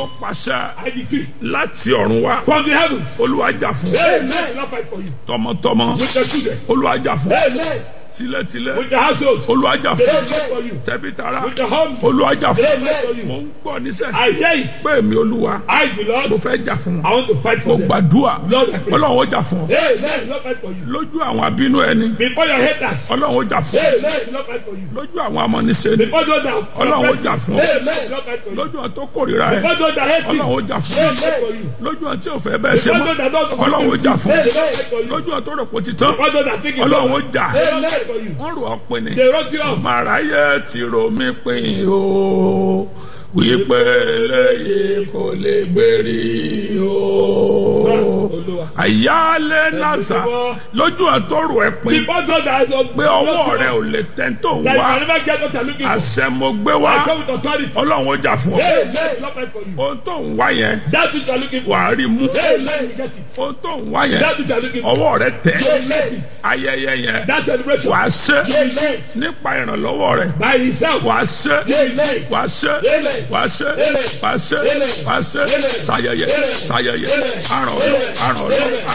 mo pàṣẹ I decree láti ọ̀run wá from the heavens. olúwa jà fún Amen. Not fight for you. tọmọtọmọ With your children. olúwa jà fún Amen. tilẹ̀tilẹ̀ With your household. olúwa jà fún Amen for you. tẹbitara With your home. olúwa jà fún Amen for mo you. ń gbọ́ níṣẹ́ I hear it. pé mi olúwa I, the mo Lord, fẹ́ jà fún I wọn want to fight mo for them. gbàdúrà Lord, I pray. ọlọ́run ó jà fún ọ Amen. Not fight for you. lójú àwọn abínú ẹni Before your haters. ọlọ́run ó jà fún ọ Amen. Not fight for you. lójú àwọn amọ̀nisẹ́ ni Before those that Ọlọ́run ó oppress jà you. fún ọ. Amen. Not fight for you. lójú àwọn tó kórìíra ẹ Before those that hate you. ọlọ́run ó jà fún ọ Amen for you. lójú àwọn tí ò fẹ́ bẹ́ẹ̀ ṣe Before mọ́ those that don't ọlọ́run ó jà fún ọ Amen. Not fight for you. lójú àwọn tó rò pé ó ti tán Before those that think it's ọlọ́run ó over. jà Amen for you. wọ́n rò ọ́ pin ni They wrote you off. màráyé ti rò mí pin o wípé eléyìí kò lè gbèrí o Olúwa. àyálé nàṣà lójú àtọrọ ẹ pin Before those that pé ọwọ́ rẹ ò lè tẹ́ tó ń that you wá can never get what you're looking for. àṣẹ mo gbé I wá come with authority. ọlọ́run ó jà fún ọ Amen. Not fight for you. ohun tó ń wá yẹn That's what you're looking for. wàá rí mú Amen. You get it. ohun tó ń wá yẹn That's what you're looking for. ọwọ́ rẹ tẹ̀ Amen. ayẹyẹ yẹn That celebration. wàá ṣe Amen. nípa ìrànlọ́wọ́ rẹ By himself. wàá ṣe Amen. wàá ṣe wàá ṣe wàá ṣe wàá ṣe ṣayẹyẹ ṣayẹyẹ àràn ọ̀rọ̀ àràn ọ̀rọ̀.